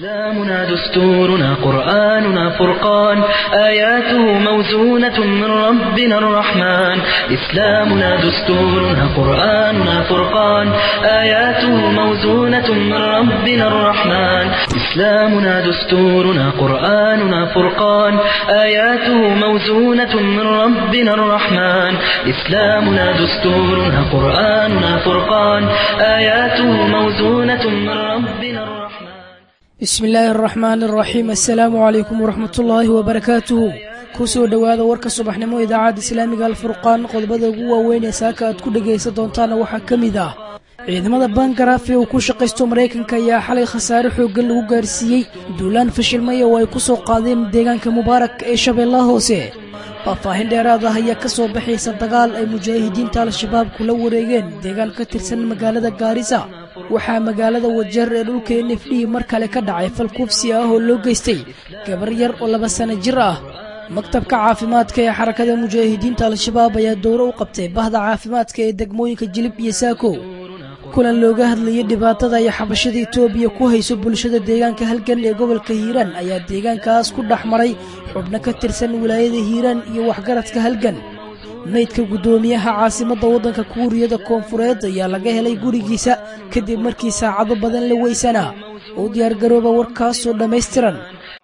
إسلامنا دستورنا قرآننا فرقان آياته موزونة من ربنا الرحمن إسلامنا دستورنا قرآننا فرقان آياته موزونة من ربنا الرحمن إسلامنا دستورنا قرآننا فرقان آياته موزونة من ربنا الرحمن إسلامنا دستورنا قرآننا فرقان آياته موزونة من ربنا الرحمن bismi illaahi araxmaan araxiim assalaamu calaykum waraxmatullaahi wabarakaatuhu kusoo dhowaada warka subaxnimo idaacadda islaamiga alfurqaan qodobada ugu waaweyn ee saaka aad ku dhegaysan doontaana waxaa ka mid ah ciidamada bangaraaf ee uu ku shaqaysto maraykanka ayaa xalay khasaare xooggan lagu gaarsiiyey duulaan fashilmaya oo ay ku soo qaadeen deegaanka mubaarak ee shabeellaha hoose faahfaahin dheeraad ah ayaa ka soo baxaysa dagaal ay mujaahidiinta al-shabaab kula wareegeen deegaan ka tirsan magaalada gaarisa waxaa magaalada wajeer ee dhulka n f d mar kale ka dhacay fal kufsi ah oo loo geystay gabar yar oo laba sano jir ah maktabka caafimaadka ee xarakada mujaahidiinta al-shabaab ayaa dowro u qabtay bahda caafimaadka ee degmooyinka jilib iyo saako kulan looga hadlayay dhibaatada ay xabashada etoobiya ku hayso bulshada deegaanka halgan ee gobolka hiiraan ayaa deegaankaas ku dhex maray xubno ka tirsan wilaayada hiiraan iyo waxgaradka halgan meydka guddoomiyaha caasimadda waddanka kuuriyada koonfureed ayaa laga helay gurigiisa kadib markii saacado badan la weysanaa u diyaargarooba warkaasoo dhammaystiran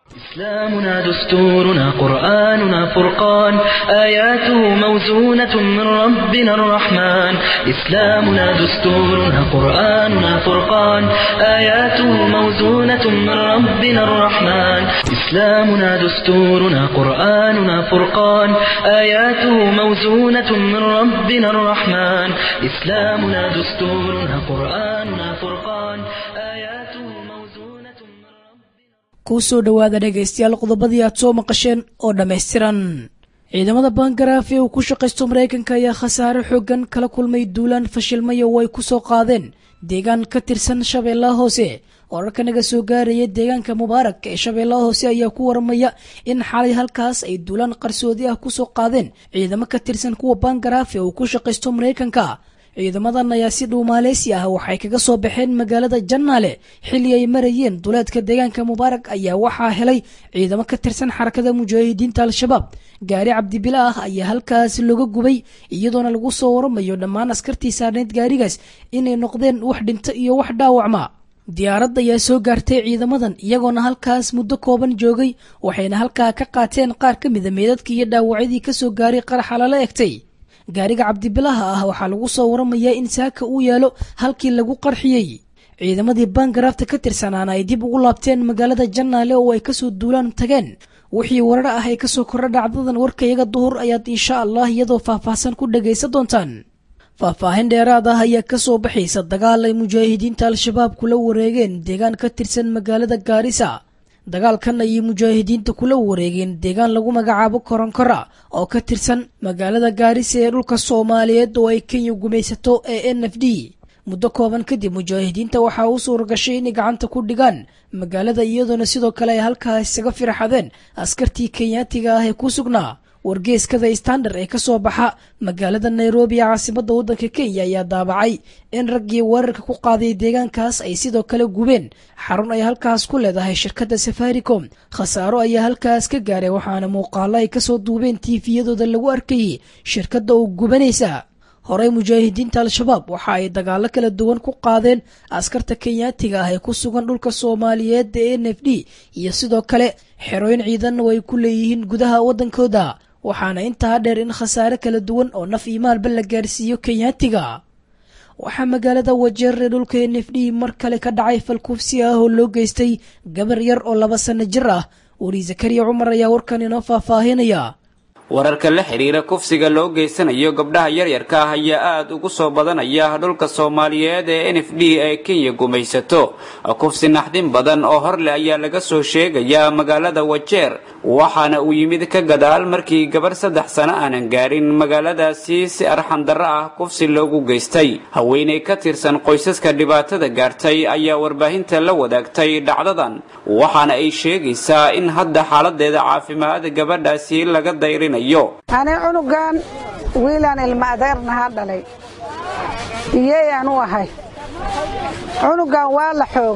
إسلامنا دستورنا قرآننا فرقان آياته موزونة من ربنا الرحمن إسلامنا دستورنا قرآننا فرقان آياته موزونة من ربنا الرحمن إسلامنا دستورنا قرآننا فرقان آياته موزونة من ربنا الرحمن إسلامنا دستورنا قرآننا فرقان آياته موزونة من ربنا kusoo dhowaada dhegaystayaal qodobadii aad soo maqasheen oo dhammaystiran ciidamada bangaraaf ee uu ku shaqaysto maraykanka ayaa khasaare xooggan kala kulmay duulaan fashilmaya oo ay ku soo qaadeen deegaan ka tirsan shabeellaha hoose wararka naga soo gaaraya deegaanka mubaarak ee shabeellaha hoose ayaa ku waramaya in xalay halkaas ay duulaan qarsoodi ah ku soo qaadeen ciidamo ka tirsan kuwa bangaraaf ee uu ku shaqaysto maraykanka ciidamadan ayaa si dhuumaaleysi ah waxay kaga soo baxeen magaalada jannaale xilli ay marayeen duleedka deegaanka mubaarak ayaa waxaa helay ciidamo ka tirsan xarakada mujaahidiinta al-shabaab gaari cabdibila ah ayaa halkaas looga gubay iyadoona lagu soo waramayo dhammaan askartii saarneyd gaarigaas inay noqdeen wax dhinto iyo wax dhaawacma diyaaradda ayaa soo gaartay ciidamadan iyagoona halkaas muddo kooban joogay waxayna halkaa ka qaateen qaar ka mida meedadkii iyo dhaawacyadii kasoo gaaray qaraxa lala egtay gaariga cabdibilaha ah waxaa lagu soo waramayaa in saaka uu yaalo halkii lagu qarxiyey ciidamadii bangaraafta ka tirsanaana ay dib ugu laabteen magaalada jannaale oo ay kasoo duulaan tageen wixii warar ah ay kasoo kordha dhacdadan warkayaga duhur ayaad insha allah iyadoo faahfaahsan ku dhagaysan doontaan faahfaahin dheeraad ah ayaa kasoo baxaysa dagaal ay mujaahidiinta al-shabaab kula wareegeen deegaan ka tirsan magaalada gaarisa dagaalkan ayay mujaahidiinta kula wareegeen deegaan lagu magacaabo koronkora oo ka tirsan magaalada gaarisa ee dhulka soomaaliyeed oo ay kenya gumaysato ee n f d muddo kooban kadib mujaahidiinta waxaa u suura gashay inay gacanta ku dhigaan magaalada iyadoona sidoo kale ay halkaa isaga firxadeen askartii kenyaatiga ah ee ku sugnaa wargeeskada standard ee ka soo baxa magaalada nairobi ee caasimadda waddanka kenya ayaa daabacay in raggii weerarka ku qaaday deegaankaas ay sidoo kale gubeen xarun ay halkaas ku leedahay shirkadda safaricom khasaaro ayaa halkaas ka gaaray waxaana muuqaalo ay kasoo duubeen tiifiyadooda lagu arkayay shirkadda oo gubanaysa horey mujaahidiinta al-shabaab waxa ay dagaalo kala duwan ku qaadeen askarta kenyaatiga ah ee ku sugan dhulka soomaaliyeed ee n f d iyo sidoo kale xerooyin ciidanna oo ay ku leeyihiin gudaha waddankooda waxaana intaa dheer in khasaare kala duwan oo naf iyo maalba la gaarsiiyo kenyaatiga waxaa magaalada wajeer ee dhulka n f d mar kale ka dhacay falkufsi ah oo loo geystay gabar yar oo laba sano jir ah weri zakariya cumar ayaa warkan inoo faahfaahinaya wararka la xidhiira kufsiga loo geysanayo gabdhaha yaryarka ah ayaa aada ugu soo badanaya dhulka soomaaliyeed ee n f d ee kenya gumaysato kufsi naxdin badan oo hor leh ayaa laga soo sheegayaa magaalada wajeer waxaana uu yimid ka gadaal markii gabarh saddex sano aanan gaarin magaaladaasi si arxandarro ah kufsi loogu geystay haweeney ka tirsan qoysaska dhibaatada gaartay ayaa warbaahinta la wadaagtay dhacdadan waxaana ay sheegaysaa in hadda xaaladeeda caafimaad gabadhaasi laga dayrinayo ani cunugan wiilaan ilma adeernahaa dhalay iyey anu ahay cunugan waa la xoogay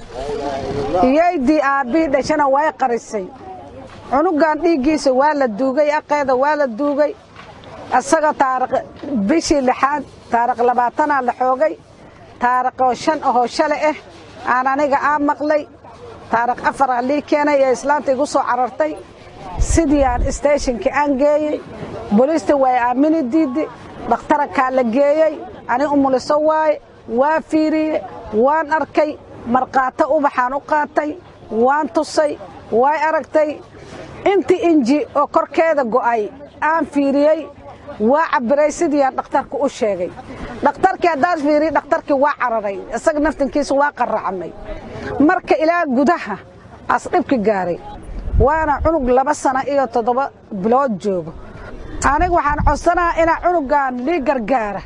iyaydii aabbihii dhashana way qarisay cunugan dhiiggiisa waa la duugay aqeeda waa la duugay isaga taariq bishii lixaad taariq labaatanaa la xoogay taariqoo shan ahoo shale ah aan aniga aa maqlay taariq afaraa lii keenay ee islaanta igu soo carartay sidii aan isteeshinkii aan geeyey booliista way aamini diiddi dhakhtarakaa la geeyey ani umuliso waaye waa fiiriye waan arkay markaato ubaxaan u qaatay waan tusay way aragtay intii inji oo korkeeda go'ay aan fiiriyey waa cabbiray sidii aan dhakhtarku u sheegay dhakhtarkii haddaan fiiriyey dhakhtarkii waa cararay isaga naftankiisa waa qarracmay marka ilaa gudaha as dhibki gaaray waana cunug laba sana iyo toddoba bilood joogo aniga waxaan codsanaha inaa cunugan lii gargaara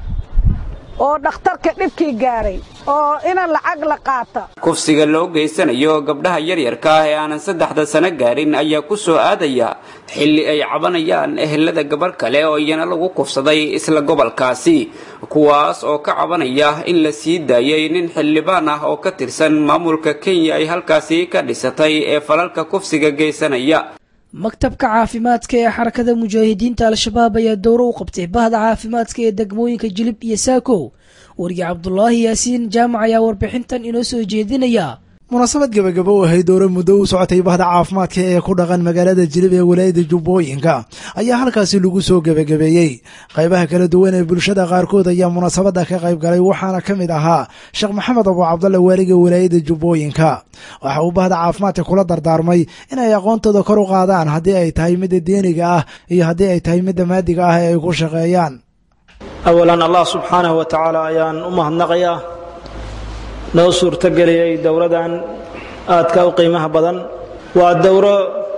oo dhakhtarka dhibkii gaaray oo ina lacag la qaata kufsiga loo geysanayo gabdhaha yaryarka ah ee aanan saddexda sano gaarin ayaa ku soo aadaya xilli ay cabanayaan ehelada gabarh kale oo iyana lagu kufsaday isla gobolkaasi kuwaas oo ka cabanaya in la sii daayay nin xildhibaan ah oo ka tirsan maamulka kenya ay halkaasi ka dhisatay ee falalka kufsiga geysanaya maktabka caafimaadka ee xarakada mujaahidiinta al-shabaab ayaa dowro u qabtay bahda caafimaadka ee degmooyinka jilib iyo saakow warige cabdulaahi yaasiin jaamac ayaa warbixintan inoo soo jeedinaya munaasabad gebagabo u ahayd dowro muddo u socotay bahda caafimaadka ee ku dhaqan magaalada jilib ee walaayada jubbooyinka ayaa halkaasi lagu soo gebagabeeyey qaybaha kala duwan ee bulshada qaarkood ayaa munaasabadda ka qayb galay waxaana ka mid ahaa sheekh maxamed abu cabdalle waaliga walaayada jubbooyinka waxa uu bahda caafimaadka kula dardaarmay inay aqoontooda kor u qaadaan haddii ay tahay midda deeniga ah iyo haddii ay tahay midda maadiga ah ee ay ku shaqeeyaan awalan allah subxaanahu wa tacaala ayaan u mahadnaqayaa noo suurtogeliyey dowladan aadka u qiimaha badan waa dowro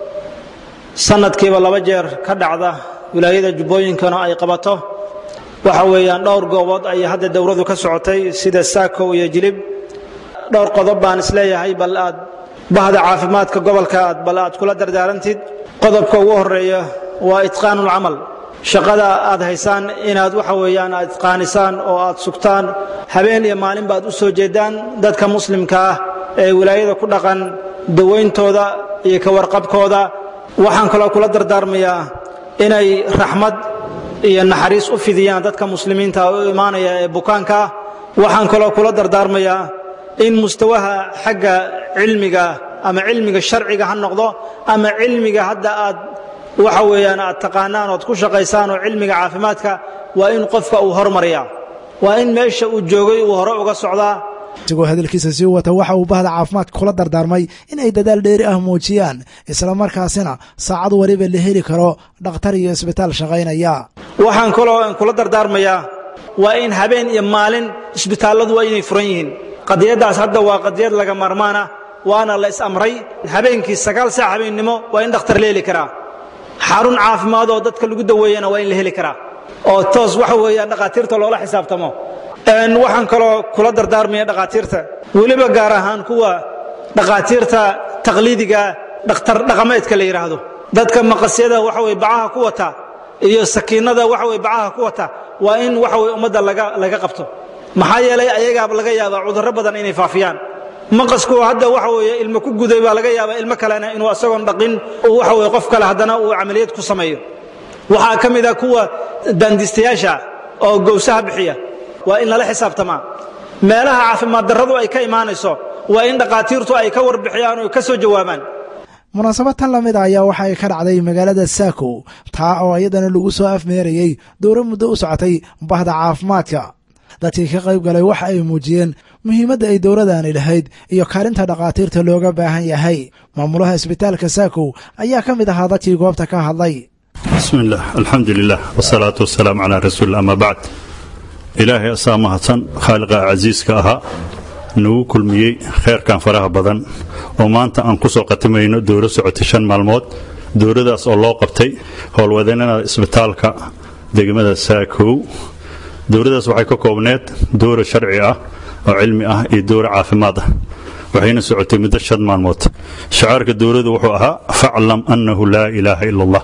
sanadkiiba laba jeer ka dhacda wilaayada jubbooyinkana ay qabato waxa weeyaan dhowr goobood ayay hadda dowradu ka socotay sida saakow iyo jilib dhowr qodob baan isleeyahay bal aad bahda caafimaadka gobolka aad bal aad kula dardaarantid qodobka ugu horeeya waa itqaanulcamal shaqada aad haysaan inaad waxa weeyaan aad itqaanisaan oo aad sugtaan habeen iyo maalinba aad u soo jeedaan dadka muslimka ah ee wilaayada ku dhaqan dawayntooda iyo ka warqabkooda waxaan kaloo kula dardaarmayaa inay raxmad iyo naxariis u fidiyaan dadka muslimiinta u imaanaya ee bukaanka ah waxaan kaloo kula dardaarmayaa in mustawaha xagga cilmiga ama cilmiga sharciga ha noqdo ama cilmiga hadda aad waxa weeyaan aad taqaanaan ood ku shaqaysaan oo cilmiga caafimaadka waa in qofka uu hormariyaa waa in meesha uu joogay uu hore uga socdaa isagoo hadalkiisa sii wata waxa uu bahda caafimaadka kula dardaarmay in ay dadaal dheeri ah muujiyaan islamarkaasina saacad waliba la heli karo dhakhtar iyo isbitaal shaqaynaya waxaan kaloo kula dardaarmayaa waa in habeen iyo maalin isbitaalladu waa inay furan yihiin qadiyaddaas hadda waa qadiyad laga maarmaana waana la is-amray habeenkii sagaal saac habeennimo waa in dhakhtar la heli karaa xarun caafimaad oo dadka lagu daweeyana waa in la heli karaa oo toos waxa weeyaan dhakhaatiirta loola xisaabtamo waxaan kaloo kula dardaarmaya dhakhaatiirta weliba gaar ahaan kuwa dhakhaatiirta taqliidiga dhakhtar dhaqameedka la yidhaahdo dadka maqasyada waxa weye bacaha ku wata iyo sakiinada waxa weye bacaha ku wata waa in waxa weye ummadda laga laga qabto maxaa yeelay ayagaaba laga yaabaa cudurro badan inay faafiyaan maqasku hadda waxa weeye ilmo ku guday baa laga yaabaa ilmo kalena inuu asagoon dhaqin waxa weye qof kale haddana uu camaliyad ku sameeyo waxaa ka mid a kuwa daandiistayaasha oo gowsaha bixiya waa in lala xisaabtamaa meelaha caafimaad darradu ay ka imaanayso waa in dhakhaatiirtu ay ka warbixiyaan oo ka soo jawaabaan munaasabad tan lamid a ayaa waxa ay ka dhacday magaalada saakow taa oo iyadana lagu soo afmeerayey dowro muddo u socotay bahda caafimaadka dadkii ka qayb galay waxa ay muujiyeen muhiimadda ay dowladani lahayd iyo kaalinta dhakhaatiirta looga baahan yahay maamulaha isbitaalka saakow ayaa ka mid ahaa dadkii goobta ka hadlay bismi illaah alxamdu lilah wsalaatu wasalaamu calaa rasuulillah ama bacd ilaahay asaa mahadsan khaaliqa casiiska ahaa nagu kulmiyey kheyrkan faraha badan oo maanta aan ku soo khatimayno dowro socotay shan maalmood dowradaas oo loo qabtay howlwadeennada isbitaalka degmada saakow dowradaas waxay ka koobneed dowra sharci ah oo cilmi ah iyo dowra caafimaad ah waxayna socotay muddo shan maalmood shacaarka dowladu wuxuu ahaa faclam annahu laa ilaaha ila allah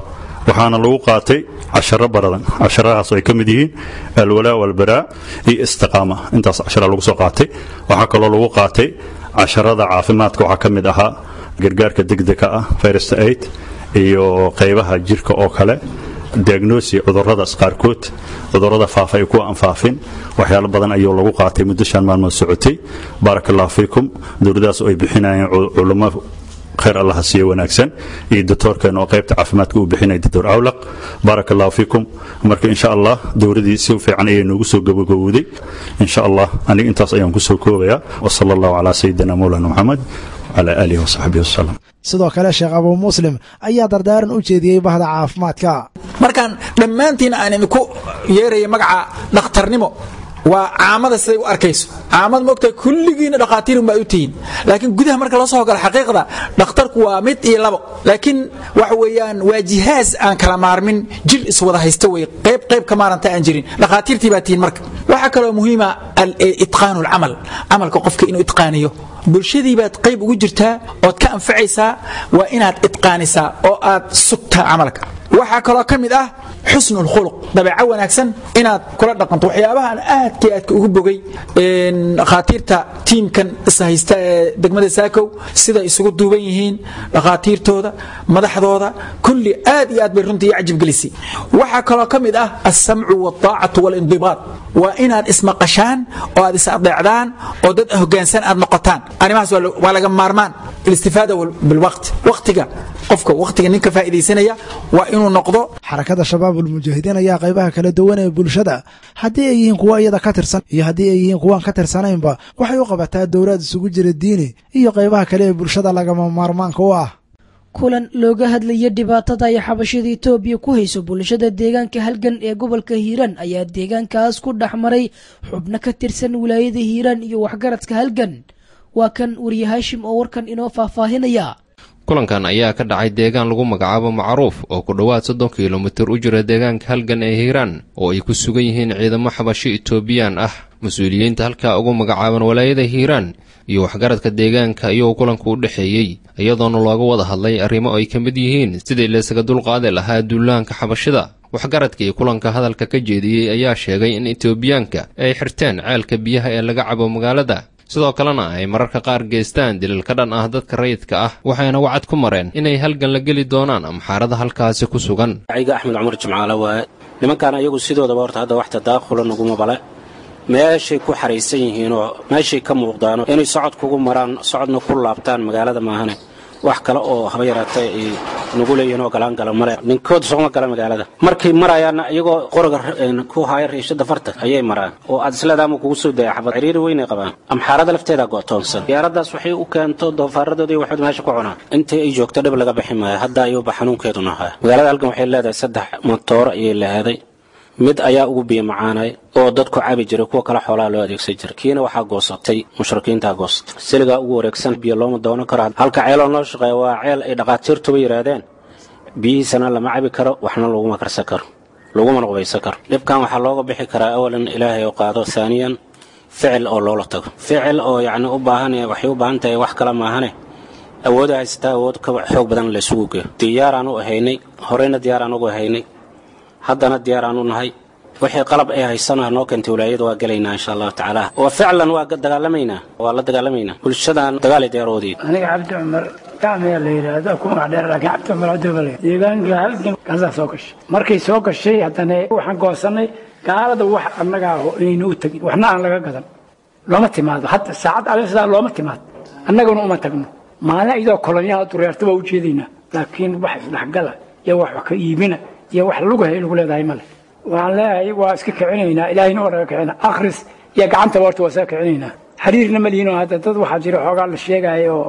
waxaana lagu qaatay casharo baradan casharadaas ay ka mid yihiin alwalaa walbaraa iyo istiqaama intaas cashara lagu soo qaatay waxaa kaloo lagu qaatay casharada caafimaadka waxaa ka mid ahaa gargaarka degdega ah first aid iyo qaybaha jirka oo kale diagnosi cuduradaas qaarkood cudurada faafa ay kuwa aan faafin waxyaalo badan ayuu lagu qaatay muddo shan maalmood socotay baaraka allahu fiikum dowladaas oo ay bixinayeen culamo khayr allah ha siiyo wanaagsan iyo doctoorkeena oo qaybta caafimaadka uu bixinaya doctor awlaq baaraka allahu fiikum marka insha allah dowladii si fiican ayay noogu soo gabagabowday insha allah aniga intaas ayaan kusoo koobayaa wasala allahu calaa sayidina mawlana maxamed wcala aalihi wasaxbihi wasalam sidoo kale sheekh abuu muslim ayaa dardaaran u jeediyey bahda caafimaadka markaan dhammaantiin aan idinku yeeraya magaca dhakhtarnimo waa caamada siday u arkayso caamad moogtahay kulligiina dhakhaatiirun baa u tihiin laakiin gudaha marka loo soo galo xaqiiqda dhakhtarku waa mid iyo labo laakiin waxa weeyaan waa jihaas aan kala maarmin jil iswada haysta wey qayb qayb ka maaranta aan jirin dhakhaatiirtii baa tihiin marka waxaa kaloo muhiima itqaanu alcamal camalka qofka inuu itqaaniyo bulshadii baad qayb ugu jirtaa ood ka anfacaysaa waa inaad itqaanisaa oo aad sugtaa camalka waxaa kaloo ka mid ah xusnu lkhuluq dabeeco wanaagsan inaad kula dhaqanto waxyaabahan aadka aadka ugu bogay dhakhaatiirta tiimkan ishaysta ee degmada saakow siday isugu duuban yihiin dhakhaatiirtooda madaxdooda kulli aad iyo aad bay runtii i cajib gelisay waxaa kaloo ka mid ah alsamcu waaltaacatu waalindibaad waa inaad ismaqashaan oo aad is adeecdaan oo dad hoggaansan aad noqotaan arrimahaas waa laga maarmaan alistifaada bilwaqti waqtiga qofka waqtiga ninka faa'iidaysanaya waa inuu noqdo xarakada shabaabulmujaahidiin ayaa qaybaha kala duwan ee bulshada haddii ay yihiin kuwa iyada ka tirsan iyo haddii ay yihiin kuwaan ka tirsanaynba waxay u qabataa dowlaad isugu jira diini iyo qaybaha kale ee bulshada lagama maarmaanka u ah kulan looga hadlaya dhibaatada ay xabashada etoobiya ku hayso bulshada deegaanka halgan ee gobolka hiiraan ayaa deegaankaas ku dhex maray xubno ka tirsan wilaayada hiiraan iyo waxgaradka halgan waa kan wariye haashim oo warkan inoo faahfaahinaya kulankan ayaa ka dhacay deegaan lagu magacaabo macruuf oo ku dhowaad soddon kilomitir u jira deegaanka halgan ee hiiraan oo ay ku sugan yihiin ciidamo xabasho etoobiyaan ah mas-uuliyiinta halkaa ugu magacaaban walaayada hiiraan iyo waxgaradka deegaanka ayuu kulanku u dhexeeyey iyadoona looga wada hadlay arrimo ay ka mid yihiin sidii laysaga dulqaadi lahaa duulaanka xabashida waxgaradkii kulanka hadalka ka jeediyey ayaa sheegay in etoobiyaanka ay xirteen ceelka biyaha ee laga cabo magaalada sidoo kalena ay mararka qaar geystaan dilil ka dhan ah dadka rayidka ah waxayna wacad ku mareen inay halgan la geli doonaan amxaarada halkaasi ku sugan ciga axmed cumar jimcaale waaye nimankan ayagu sidoodaba horta hadda wax tadaakula naguma bale meeshay ku xaraysan yihiinoo meeshay ka muuqdaano inay socod kugu maraan socodna ku laabtaan magaalada maahane wax kale oo haba yaraatee ay nagu leeyihiin oo galaan gala male ninkood sooma gala magaalada markay marayaanna iyagoo qoriga ku haaya riishada farta ayay maraan oo aad isleedaama kugu soo daya xabad ciriiri weynay qabaan amxaarada lafteeda go'toonsan diyaaradaas waxay u keento doofaaradoodii waxood meesha ku cunaan intii ay joogto dhib laga bixi maayo hadda ayuuba xanuunkeeduna ahaa magaalada halkan waxay leedahay saddex motooro ayay lahaaday mid ayaa ugu biyo macaanay oo dadku cabi jiray kuwa kale xoolaha loo adeegsan jiray kiina waxaa goosatay mushrikiintaa goosatay siligaa ugu wareegsan biyo looma doonan karo halka ceeloo noo shaqeeya waa ceel ay dhaqaatiirtuba yidhaahdeen biyihiisana lama cabi karo waxna laguma karsan karo lagumana qubaysan karo dhibkan waxaa looga bixi karaa awalan ilaahay oo qaado haaniyan ficil oo loola tago ficil oo yacni u baahan waxay u baahan tahay wax kale maahane awooda haysataa awood ka xoog badan laysugu geeyo diyaaraan u ahaynay horeyna diyaaraan ugu ahaynay haddana diyaaraan u nahay wixii qalab ay haysanaha noo keentay walaayada waa gelaynaa insha allahu tacaala wa ficlan waa dagaalamaynaa waa la dagaalamaynaa bulshadan dagaal diyaaroodii aniga cabdi cumar gacmiya la yidhaahdo ku magac dheer laakiin cabdi cumar cabdibale deegaanka halgan kaasaa soo gashay markay soo gashay haddana waxaan goosanay gaalada wax annaga ah oo inaynu u tegin waxna aan laga gadan looma timaado hadda saacad alsidaa looma timaado annaguna uma tagno maalin iyadoo kolonyaha dureerta waa u jeedaynaa laakiin wax isdhexgala iyo wax wax ka iibina iyo wax lugahay lagu leedahay male waxaan leeyahay waa iska kicinaynaa ilaahayna waa naga kicina akhris iyo gacantaba horta waa iska kicinaynaa xiriirna ma lihinoo hadda dad waxaa jira xoogaa la sheegaayo oo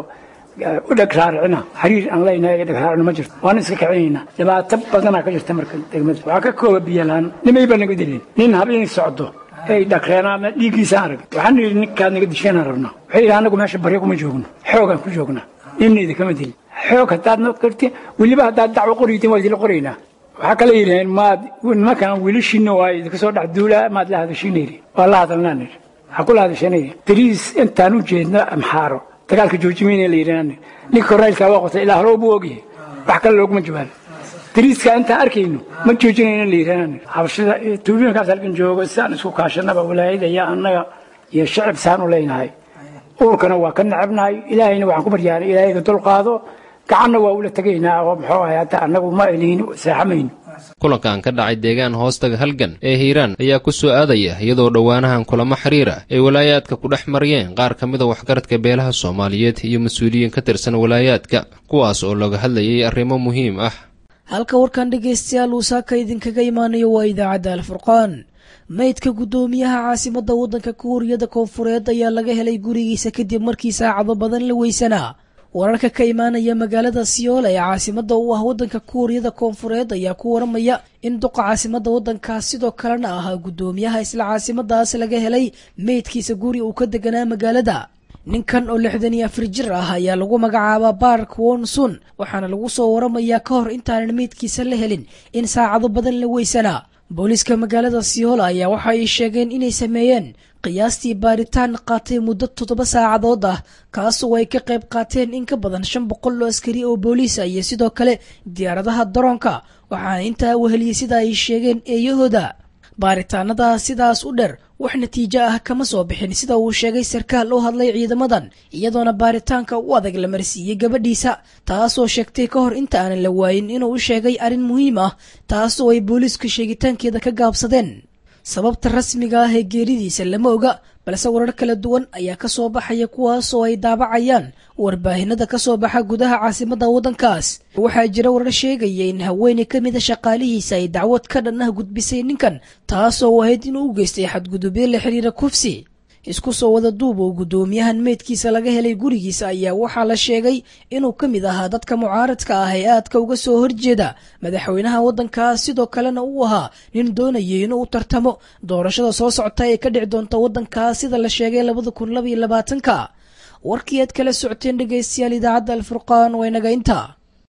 u dheg raaricina xiriir aan leynahay iyo dheg raaricina ma jirto waana iska kicinaynaa dhibaato badanaa ka jirta marka degmada waxaa ka kooba biyalaan nimay baa naga dilin nin habeen socdo ay dhaqreenaana dhiiggiisa aan ragin waxaan yidhi ninkaad naga disheenaan rabnaa waxay yidhi anagu meesha baryo kuma joogno xoogaan ku joognaa ninna idinkama dilin xoog haddaad noo karti weliba haddaad dacwo qoriytiin waa idinla qoraynaa waxaa kale yidhaheen maad nimankan wiilashiina waa idinka soo dhex duulaa maad la hadashiina yidhi waa la hadalnaan yidhi waxaa kula hadashana yidhi bariis intaan u jeedno amxaaro dagaalka joojimeyna la yidhi ninka korneylkaa waa qotay ilaa hore buu ogyahay wax kale looguma jawaabo dariiska intaan arkayno ma joojinayna liiraan xabashida tuubooyinkaas halkan joogo sidaan isku kaashanaba walaayada iyo annaga iyo shacib saan u leynahay uurkana waa ka necabnahay ilaahayna waxaan ku baryaanay ilaahayga dulqaado gacanna waa ula tegaynaa oo muxuu ahay hadda annagu ma elihin seexamayno kulankan ka dhacay deegaan hoostaga halgan ee hiiraan ayaa ku soo aadaya iyadoo dhowaanahan kulamo xiriira ay walaayaadka ku dhex mariyeen qaar ka mida waxgaradka beelaha soomaaliyeed iyo mas-uuliyiin ka tirsan walaayaadka kuwaas oo looga hadlayay arrimo muhiim ah halka warkan dhegaystayaal uu saaka idinkaga imaanayo waa idaacadda alfurqaan maydka guddoomiyaha caasimadda waddanka kuuriyada koonfureed ayaa laga helay gurigiisa kadib markii saacado badan la weysanaa wararka ka imaanaya magaalada siyool ee caasimadda u ah waddanka kuuriyada koonfureed ayaa ku waramaya in duqa caasimadda waddankaas sidoo kalena ahaa guddoomiyaha isla caasimadaas laga helay meydkiisa guri uu ka deganaa magaalada ninkan oo lixdan iyo afar jir ah ayaa lagu magacaabaa bark wonsun waxaana lagu soo waramayaa ka hor intaanan meydkiisa la helin in saacado badan la weysanaa booliiska magaalada siyoola ayaa waxa ay sheegeen inay sameeyeen qiyaastii baaritaan qaatay muddo toddoba saacadood ah kaasoo ay ka qayb qaateen in ka badan shan boqol oo askari oo booliisa iyo sidoo kale diyaaradaha daroonka waxaana intaa weheliyey sida ay sheegeen eeyahooda baaritaanada sidaas u dheer wax natiijo ah kama soo bixin sida uu sheegay sarkaal u hadlay ciidamadan iyadoona baaritaanka u adag la marsiiyey gabadhiisa taasoo sheegtay ka hor inta aanan la waayin inuu u sheegay arrin muhiim ah taasoo ay booliisku sheegitaankeeda ka gaabsadeen sababta rasmiga ah ee geeridiisa lama oga balse warar kala duwan ayaa ka soo baxaya kuwaasoo ay daabacayaan warbaahinada ka soo baxa gudaha caasimadda waddankaas waxaa jira warar sheegaya in haweeney ka mida shaqaalihiisa ay dacwad ka dhan ah gudbisay ninkan taasoo ahayd inuu u geystay xadgudubyo la xiriira kufsi isku soo wada duub oo guddoomiyahan meydkiisa laga helay gurigiisa ayaa waxaa la sheegay inuu ka mid ahaa dadka mucaaradka ah ee aadka uga soo horjeeda madaxweynaha waddankaas sidoo kalena uu ahaa nin doonayay inuu tartamo doorashada soo socota ee ka dhici doonta waddankaas sida la sheegay labada kun labaiyo labaatanka warkii aad kala socoteen dhegaystayaal idaacadda alfurqaan waa inaga inta